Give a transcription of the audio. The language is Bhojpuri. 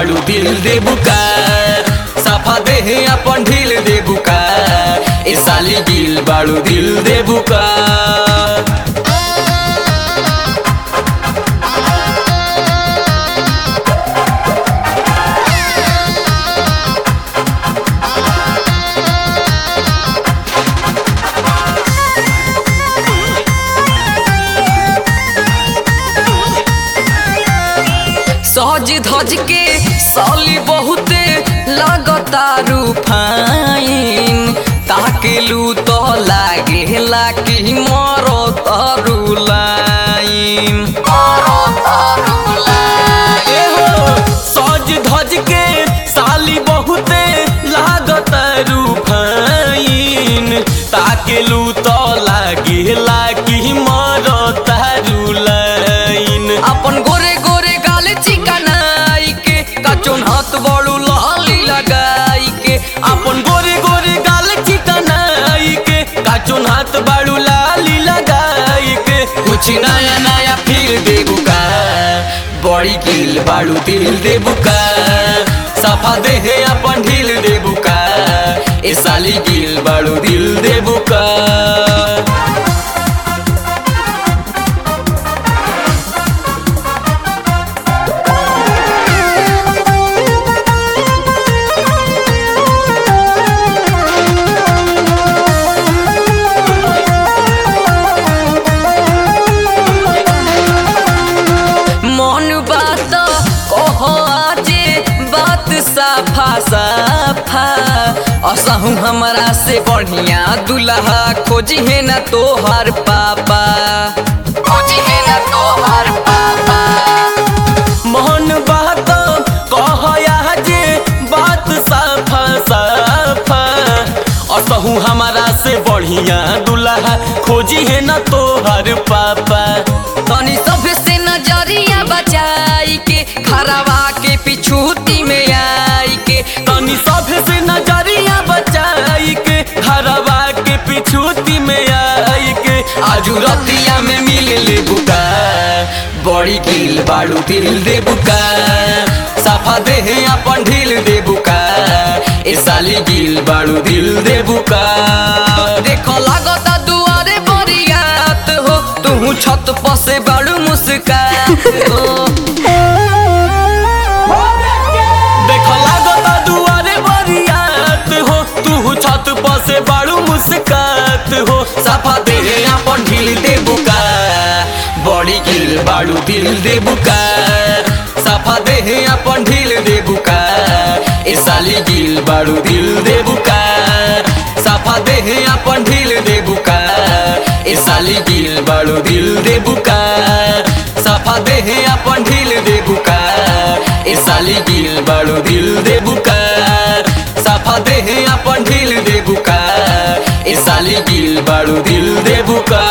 बाड़ू दिल दे बुका साफा देह अपन ढील दे बुका ए साली गिल बाड़ू दिल दे बुका सज धज के साली बहुते लगता रूफाइन ताकेलू तो लागेला कि मरो तरु लाइन ए हो, सज धज के साली बहुते लागत रूफाइन ताकेलू तो लागेला कि मर तारू लाइन अपन गोरे गोरे गाल चिकनाई के कचोन हाथ बड़ू लाली लगाई के अपन गोरे गोरे गाल चिकनाई के काचुन हाथ बाड़ू लाली लगाई के कुछ नया नया फिर देबू का बड़ी किल बाड़ू दिल देबू का सफा देहे अपन ढील देबू का ए साली गिल बाड़ू दिल देबू का मन बात कहो आजे बात साफा साफा असहु हमरा से बढ़िया दुल्हा खोजी है ना तोहार पापा खोजी है ना तोहार पापा मोहन बात कहया जे बात साफा साफा असहु हमारा से बढ़िया दुल्हा खोजी है ना तोहर पापा तनी सब से नजरिया बचाई के खराबा के पिछूती में आई के तनी सब से नजरिया बचाई के हरवा के पिछूती में आई के आजू रतिया में मिल ले बुका बड़ी गिल बाड़ू दिल दे बुका साफा देह अपन ढील दे बुका ए साली गिल बाड़ू दिल दे बुका देखो लागता दुआरे बरियात हो तू छत पर से बड़ू मुस्कात हो देख लागता दुआरे बरियात हो तू छत पर से बाड़ू मुस्कात हो साफा देह अपन ढील दे बुका बड़ी गिल बाड़ू दिल दे बुका साफा देह अपन ढील दे बुका ए साली गिल बाड़ू दिल दे बुका साफा देह अपन ढील दे बुका ए साली गिल बाड़ू दिल दे बुका साफा देह अपन ढील दे बुका ए साली गिल बाड़ू दिल दे बुका साफा देह अपन ढील दे बुका ए साली गिल बाड़ू दिल दे बुका